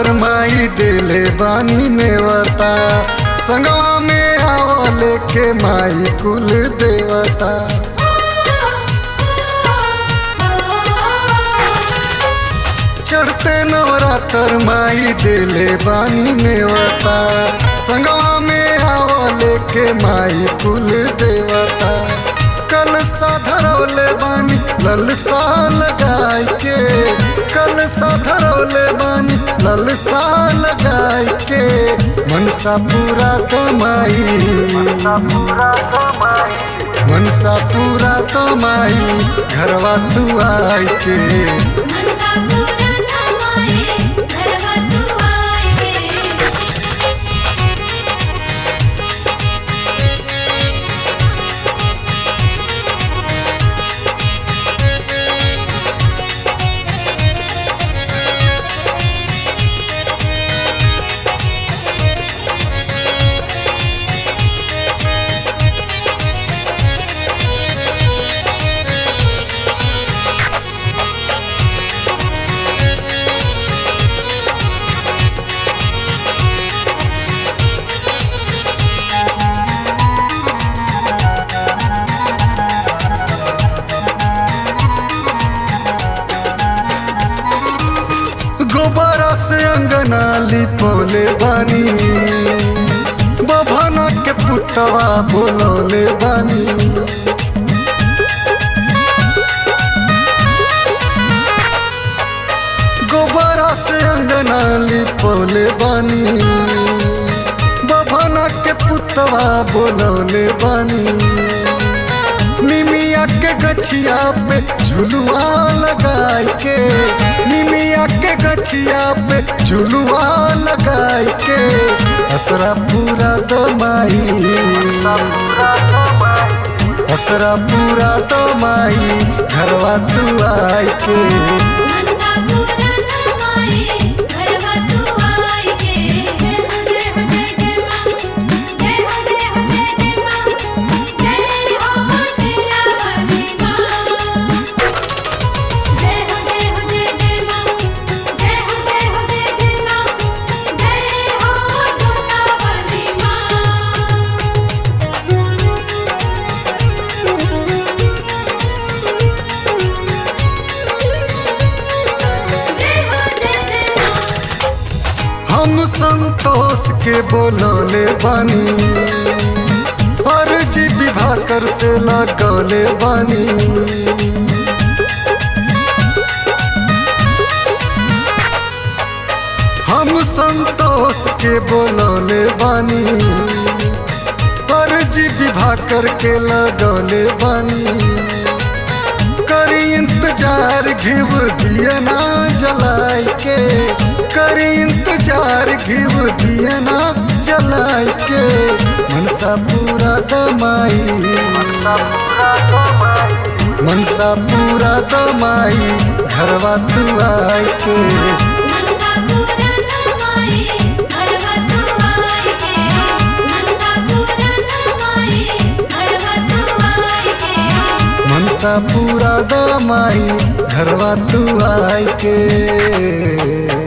नवरात्र माई दिले बानी नेवता संगवा में आवले के माई कुल देवता चढ़ते नवरात्र माई दिले बानी नेवता संगवा में आवले के माई कुल देवता कल साधरौले बानी ललसा लगाई के कल साधरौले बानी ललसा लगाई के मनसा पूरा तो माई मनसा पूरा तो माई घरवा तू आई के मनसा पूरा नमाए घरवा तू आए गोबरा से अंगना लिपोले बानी बभना के पुतवा बोलौले बानी गोबरा से अंगना लिपोले बानी बभना के पुतवा बोलौले बानी निमिया के गछिया पे झुलुआ लगाई के निमिया के गछिया पे झुलुआ लगाई के असरा पूरा तो माई असरा पूरा तो माई घरवा तू आई के मनसा पूरा नमाए घरवा तू आए जय हो जय हो जय जय मां जय हो जय हो जय जय मां जय हो शिलावली मां जय हो जय हो जय जय मां जय हो जय हो जय जय मां जय हो जोतावली मां जय हो जय जय मां हम संतोष के बोलौले बानी अर्जी विभाकर से लगौले बानी हम संतोष के बोलौले बानी अर्जी विभाकर के लगौले बानी करी इंतजार घिव दिया ना जलाई के करी इंतजार घिव दिया ना जलाई के मनसा पूरा दमाई मनसा पूरा दमाई घरवा तू आई के मनसा पूरा नमाए घरवा तू आए मनसा पूरा नमाए घरवा तू आए मनसा पूरा दमाई घरवा तू आई के